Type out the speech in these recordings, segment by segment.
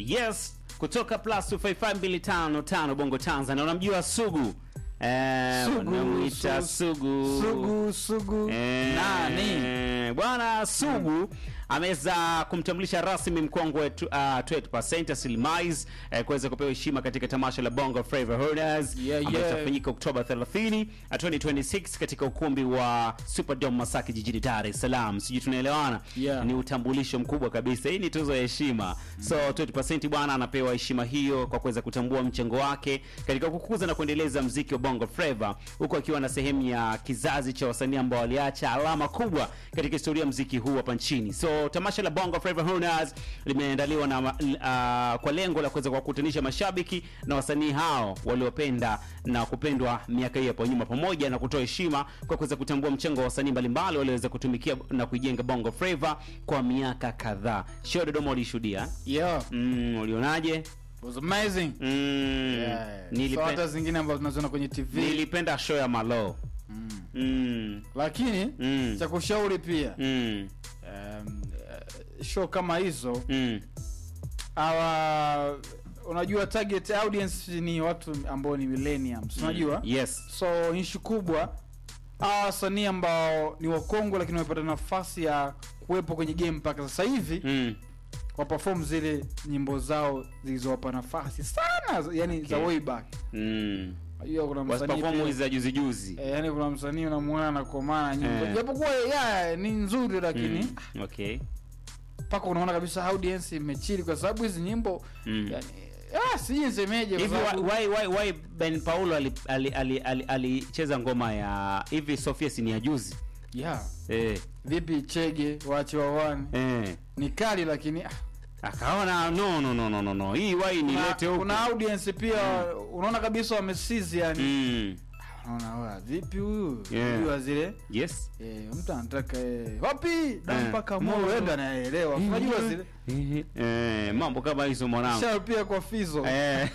yes kutoka plus 255 bongo tanzania unamjua sugu Eh, Sugu, wanamuita su- sugu Sugu Sugu Eh, nani? bwana sugu ameweza kumtambulisha rasmi mkongwe wetu uh, 20% Slimais eh, kuweza kupewa heshima katika tamasha la Bongo Flava Holders Yeah, ambalo yeah. litafanyika Oktoba 30 uh, 2026 katika ukumbi wa Superdome Masaki jijini Dar es Salaam. Sijui tunaelewana? Yeah. Ni utambulisho mkubwa kabisa. Hii ni tuzo ya heshima. So 20% bwana anapewa heshima hiyo kwa kuweza kutambua mchango wake katika kukuza na kuendeleza mziki wa Bongo Flava huku akiwa na sehemu ya kizazi cha wasanii ambao waliacha alama kubwa katika historia ya mziki huu hapa nchini. So tamasha la Bongo Flava Honors limeandaliwa na uh, kwa lengo la kuweza kuwakutanisha mashabiki na wasanii hao waliopenda na kupendwa miaka hiyo hapo nyuma, pamoja na kutoa heshima kwa kuweza kutambua mchango wa wasanii mbalimbali walioweza kutumikia na kuijenga Bongo Flava kwa miaka kadhaa. Show Dodoma ulishuhudia? yeah Mm, ulionaje? was amazing Mm, yeah. nilipe- so hata zingine ambazo tunaziona kwenye tv nilipenda show ya Malo. mm. Mm, lakini Mm. cha kushauri pia mm, um, uh, show kama hizo mm. awa unajua target audience ni watu ambao ni millenniums unajua Yes. so ishu kubwa hawa wasanii ambao ni wakongwe lakini wamepata nafasi ya kuwepo kwenye game mpaka sasa hivi Mm. waperform zile nyimbo zao zilizowapa nafasi sana yani za Okay. way back Mm. hiyo kuna msanii Wasiperform pia- hizi za juzi juzi. eh, yani kuna msanii unamuona anakomana nyimbo Eh. japokuwa ya ni nzuri lakini Mm. Okay. mpaka unaona kabisa audience imechili kwa sababu hizi nyimbo Mm. yani ah, sijui nisemeje kwa hivi sababu- why, why, why ben paulo alicheza ali, ali, ali, alicheza ngoma ya hivi sofia si ni ya juzi yeah. eh, vipi chege wache wawane eh. ni kali lakini ah, akaona no no no no no no hii wai nilete kuna, huku kuna audience pia unaona kabisa wamesizi yani mm. unaona wa vipi huyu Yeah. Huyu wa zile yes eh, mtu anataka eh, wapi da Eh. mpaka Moyo. moyo ndo anaelewa unajua zile eh, mambo kama hizo mwanangu shao pia kwa fizo Eh.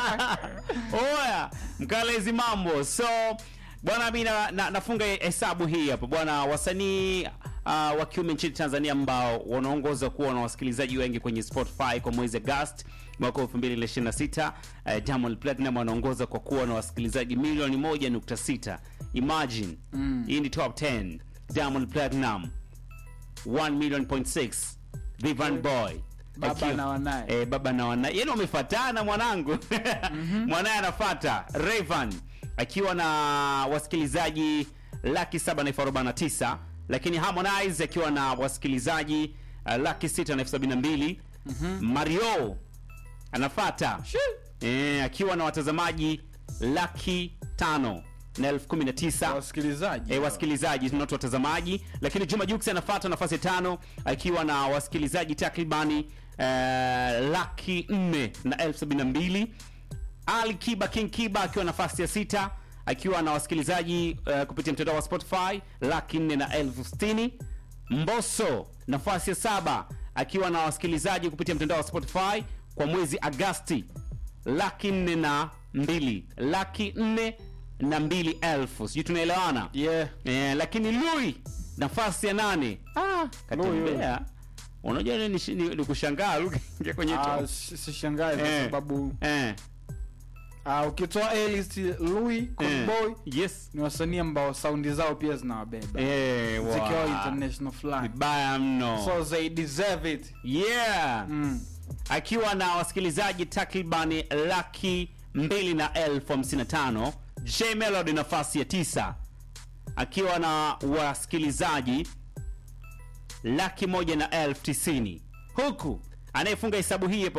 oya mkala hizi mambo so bwana mi na, na, nafunga hesabu hii hapa bwana wasanii uh, wa kiume nchini tanzania ambao wanaongoza kuwa na wasikilizaji wengi kwenye spotify kwa mwezi agast mwaka 2026 uh, diamond platinum anaongoza kwa kuwa na wasikilizaji milioni 1.6 imagine Mm. hii ni top 10 diamond platinum 1 million point 6 Vivan boy Baba Akiwa- na wanaye. eh, baba na wanaye yani wamefatana mwanangu mwanaye anafata Rayvan akiwa na wasikilizaji laki saba na elfu arobaini na tisa lakini Harmonize akiwa na wasikilizaji uh, laki sita na elfu sabini na mbili Mario anafata eh, akiwa na watazamaji laki tano na elfu kumi na tisa wasikilizaji e, wasikilizaji not watazamaji lakini juma jux anafuata nafasi ya tano akiwa na wasikilizaji takribani uh, laki nne na elfu sabini na mbili ali kiba king kiba akiwa nafasi ya sita akiwa na wasikilizaji uh, kupitia mtandao wa spotify laki nne na elfu sitini mboso nafasi ya saba akiwa na wasikilizaji kupitia mtandao wa spotify kwa mwezi agasti laki nne na mbili laki nne na mbili elfu sijui tunaelewana yeah eh, lakini lui nafasi ya nane ah, katembea unajua ni, ni, ni, ni kushangaa Lui kaingia kwenye Ah, top. si- sishangae kwa Eh. sababu eh, ah, ukitoa A-list Louis eh, Conboy yes ni wasanii ambao saundi zao pia zinawabeba eh, wa- zikiwa international fulani vibaya mno so they deserve it yeah mm. akiwa na wasikilizaji takribani laki mbili na elfu hamsini na tano j melody nafasi ya tisa akiwa na wasikilizaji laki moja na elfu tisini huku anayefunga hesabu hii hapo